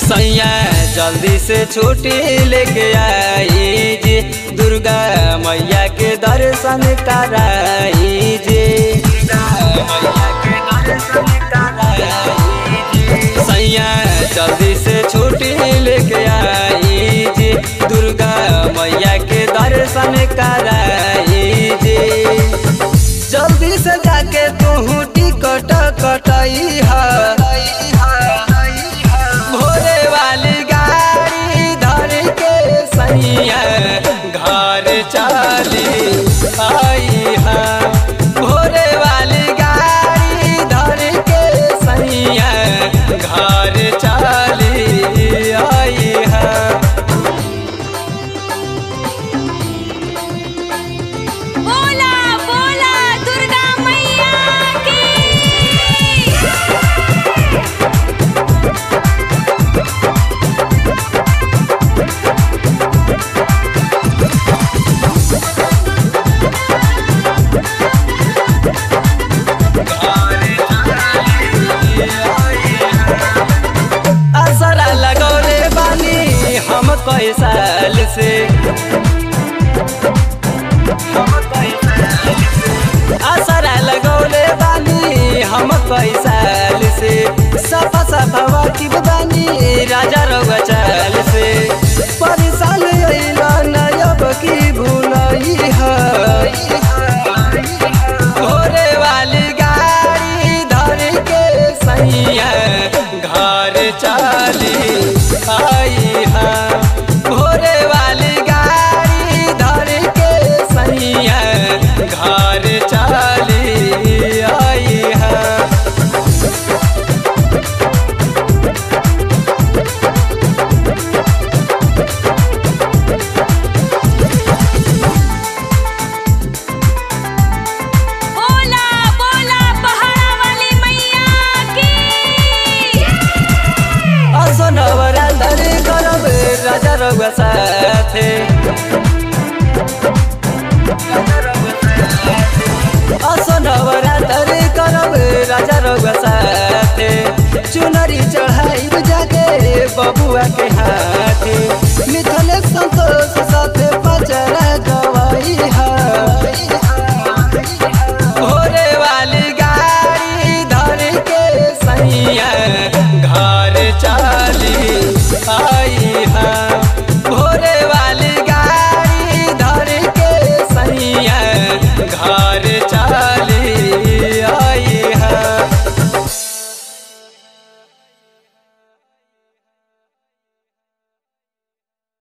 सैया जल्दी से छुट्टी लेके आई जी दुर्गा मैया के दर्शन कराई जी दुर्गा मैया के दर्शन कराई जी सैया जल्दी से छुट्टी लेके आई जी दुर्गा मैया के दर्शन कराई जी जल्दी से जाके तू टिकट कटाई है भोरे वाली गाड़ी धर के सैया घर चली आई है भोरे वाली गाड़ी धर के सैया घर चली आई है बोला बोला दुर्गा मैया की असरा लगौले बानी हम कई साल से असरा लगौले बानी हम कई साल से सफा सफा वाकिब बानी राजा रउआ चाल से परेशान अइला नयब की भूलई है भोरे वाली गाड़ी धर के सैया घर चली आई है भोरे वाली गाड़ी धर के सैया घर चली आई है बोला बोला पहाड़ा वाली मैया की असनवरा धरे करब राजा रउआ साथे असनवरा धरे करब राजा रउआ साथे चुनरी चढ़ाई जाके बबुआ के हाथ